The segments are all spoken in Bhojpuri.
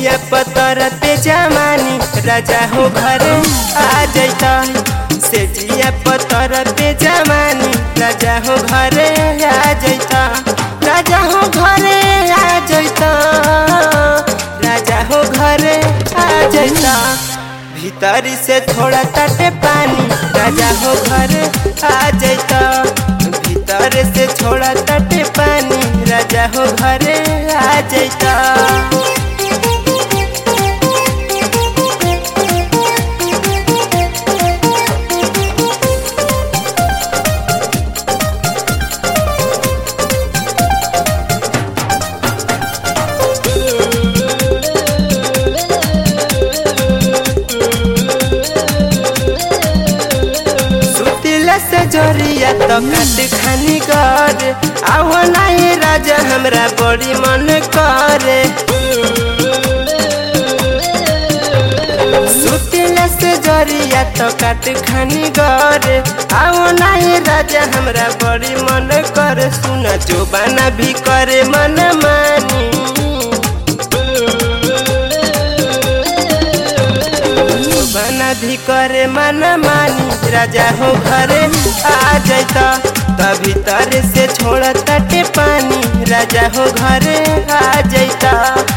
जिया पतर पे जमानी राजा हो घरे आ जैता से जिया पतर पे जमानी राजा हो घरे आ जैता राजा हो घरे आ जैता राजा हो घरे आ जैता भीतरी से थोड़ा तटे पानी राजा हो घरे आ जैता भीतर से छोड़ा तटे पानी राजा हो घरे आ जैता सुतिला से जोरिया तो काट खानी कर आओ नहीं राजा हमरा बड़ी मन करे सुतिला से जोरिया तो काट खानी कर आओ नहीं राजा हमरा बड़ी मन करे सुन जो बना भी करे मन मानी बना भी करे मन मानी राजा हो घरे आ जैता तभी तर से छोड़ तटे पानी राजा हो घरे आ जैता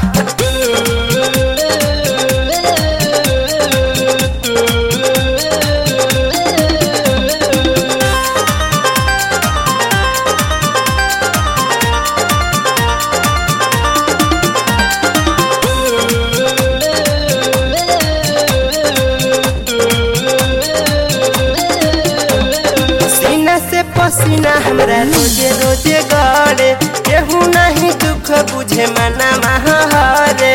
सीना से पसीना हमरा रोजे रोजे गड़े केहू नहीं दुख बुझे मना महारे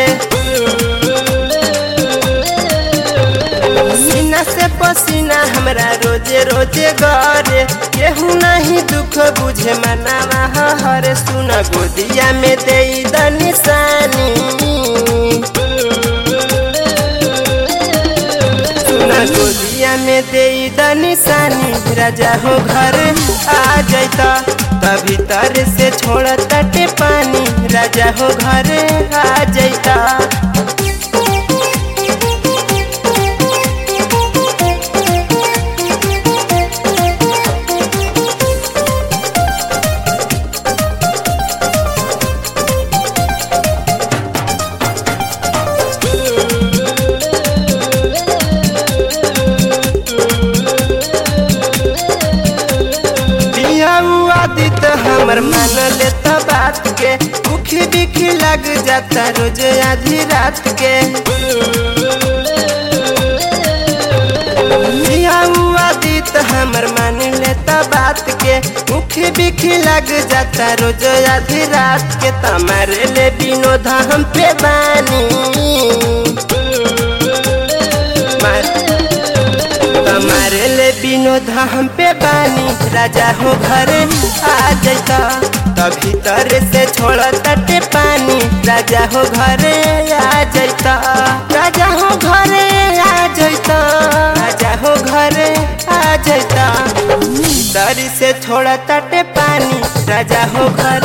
सीना से पसीना हमरा रोजे रोजे गड़े केहू नहीं दुख बुझे मना महारे सुन गोदिया में दे द निशानी सुना गोदिया में दे द निशानी राजा हो घर आ जैता तभी तर से छोड़ तटे पानी राजा हो घर आ जैता आदित हमर मान लेता बात के मुखी बिखी लग जाता रोज आधी रात के आदित हमर मान लेता बात के मुखी बिखी लग जाता रोज आधी रात के तमारे ले विनोद हम पे बानी हमारे ले विनोद हम पे बानी राजा हो घरे आ जैता तभी तर से छोड़ तटे पानी राजा हो घरे आ जैता राजा हो घरे आ जैता राजा हो घरे आ जैता तरी से छोड़ तटे पानी राजा हो घर